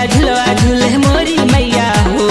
डरिया झुलवा झूले मोरी मैया हो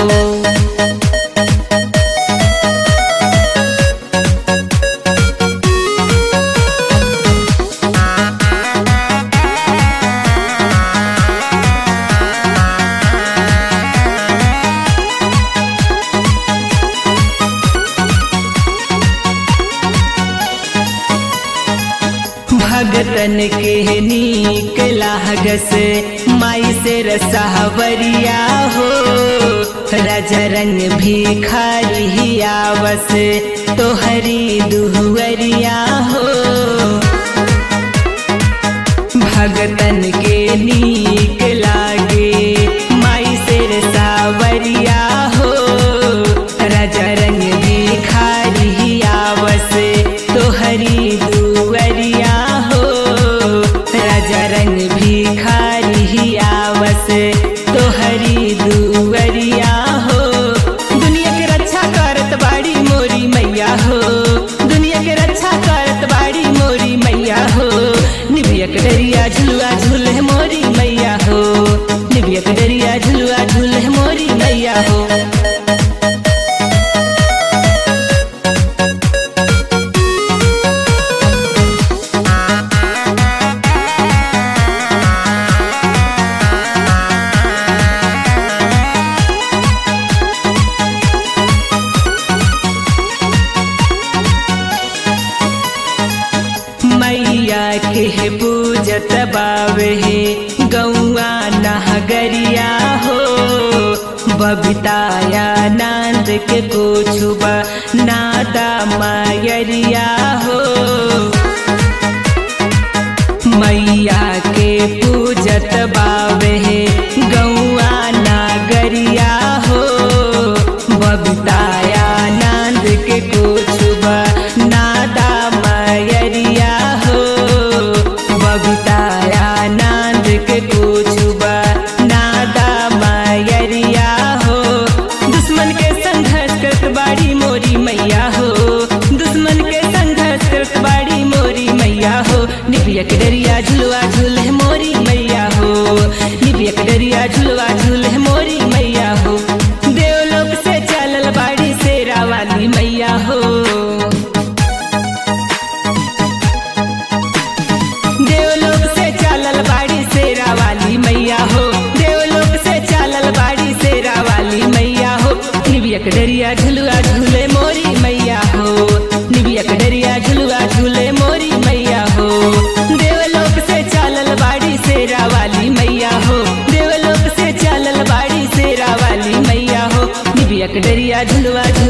भगतन के नीक लागस माई से रसावरिया हो राजा रंग भिखारी आवस तोहरी दुहरिया हो भगतन के नीक लागे माई से रसावरिया हो राजा रंग भिखारी आवस तोहरी दुवरिया हो राजा रंग भिखारी आवस तोहरी दुवरिया हो दुनिया के रक्षा करत बाड़ी मोरी मैया हो दुनिया के रक्षा करत बाड़ी मोरी मैया हो निभिया के डरिया झुलुआ झूले मोरी मैया हो निभिया के डरिया झुलुआ झूले मोरी मैया हो मैया के पूजत बावे गौआ नहगरिया हो बबिताया नंद के कोछुबा नादा मायरिया हो मैया के पूजत बावे गौआ नागरिया हो बबिताया नंद के कोछुबा नादा मयरिया हो बबिताया नंद के कोछुबा नादा मयरिया हो दुश्मन के संघर्ष करत बाड़ी मोरी मैया हो दुश्मन के संघर्ष करत बाड़ी मोरी मैया हो निबिया के डरिया झुलवा झूले मोरी मैया हो निबिया के डरिया झुलवा झूले मोरी मैया हो देवलोक से चलल बाड़ी शेरा वाली मैया हो देवलोक से चलल बाड़ी शेरा वाली मैया हो देवलोक से चलल बाड़ी शेरा वाली मैया हो निबिया के डरिया झुलुआ झूले मोरी मैया हो निबिया के डरिया झुलुआ झूले मोरी मैया हो देवलोक से चलल बाड़ी शेरा वाली मैया हो देवलोक से चलल बाड़ी शेरा वाली मैया हो निबिया के डरिया झुलुआ झूले